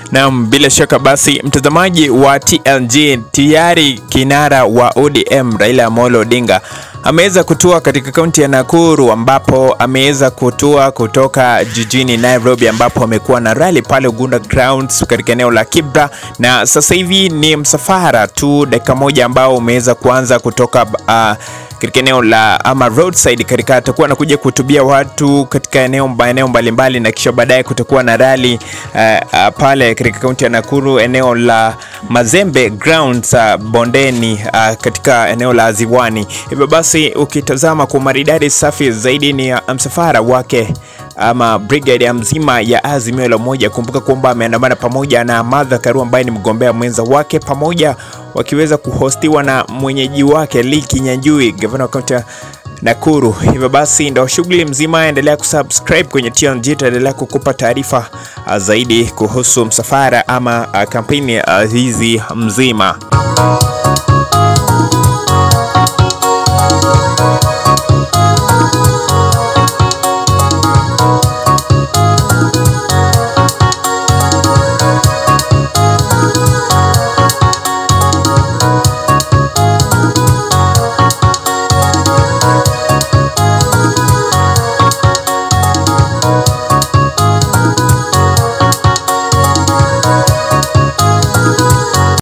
Naam, bila shaka basi mtazamaji wa TLG, tayari kinara wa ODM Raila Amolo Odinga ameweza kutua katika kaunti ya Nakuru ambapo ameweza kutua kutoka jijini Nairobi ambapo amekuwa na rally pale Ugunda Grounds katika eneo la Kibra, na sasa hivi ni msafara tu dakika moja ambao umeweza kuanza kutoka uh, katika eneo la ama roadside katika atakuwa anakuja kuhutubia watu katika eneo maeneo mbalimbali, na kisha baadaye kutakuwa na rally uh, uh, pale katika kaunti ya Nakuru eneo la Mazembe Grounds uh, bondeni uh, katika eneo la Ziwani. Hivyo basi ukitazama kwa maridadi safi zaidi ni uh, msafara wake ama brigade ya mzima ya Azimio la Umoja. Kumbuka kwamba ameandamana pamoja na Martha Karua ambaye ni mgombea mwenza wake, pamoja wakiweza kuhostiwa na mwenyeji wake Lee Kinyanjui, gavana wa kaunti ya Nakuru. Hivyo basi ndo shughuli mzima, endelea kusubscribe kwenye TLG, tutaendelea kukupa taarifa uh, zaidi kuhusu msafara ama uh, kampeni uh, hizi mzima.